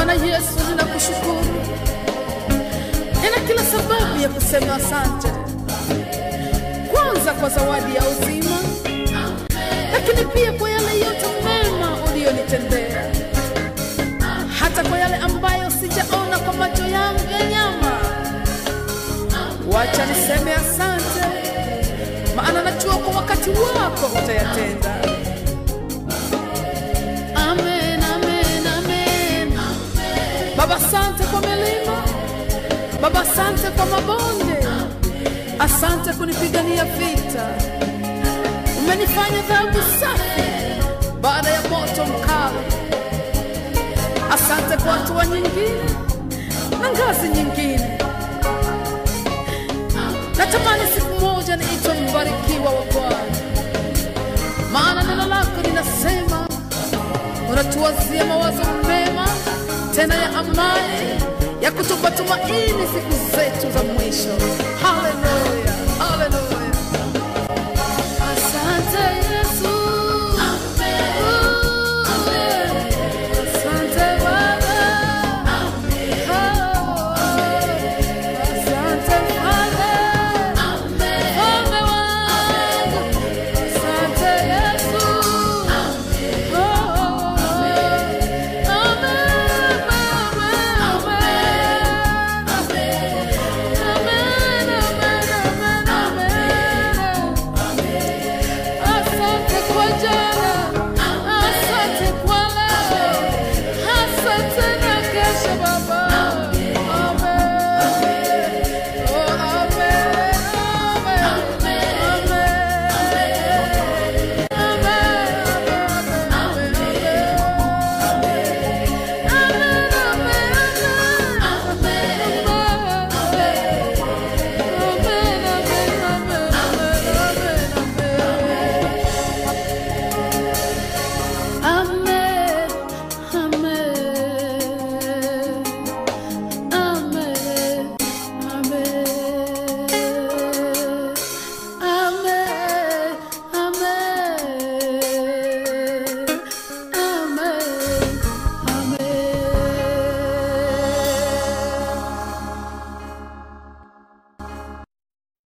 Bwana Yesu, ninakushukuru, nina kila sababu ya kusema asante, kwanza kwa zawadi ya uzima, lakini pia kwa yale yote mema uliyonitendea, hata kwa yale ambayo sijaona kwa macho yangu ya nyama. Wacha niseme asante, maana najua kwa wakati wako utayatenda. Amen, amen, amen. Baba, asante kwa milima, Baba, asante kwa mabonde, asante kunipigania vita. Umenifanya dhahabu safi baada ya moto mkali. Asante kwa hatua nyingine na ngazi nyingine. Natamani siku moja niitwe mbarikiwa wa Bwana, maana neno lako linasema unatuwazia mawazo mema tena ya amani ya kutupa tumaini siku zetu za mwisho. Haleluya!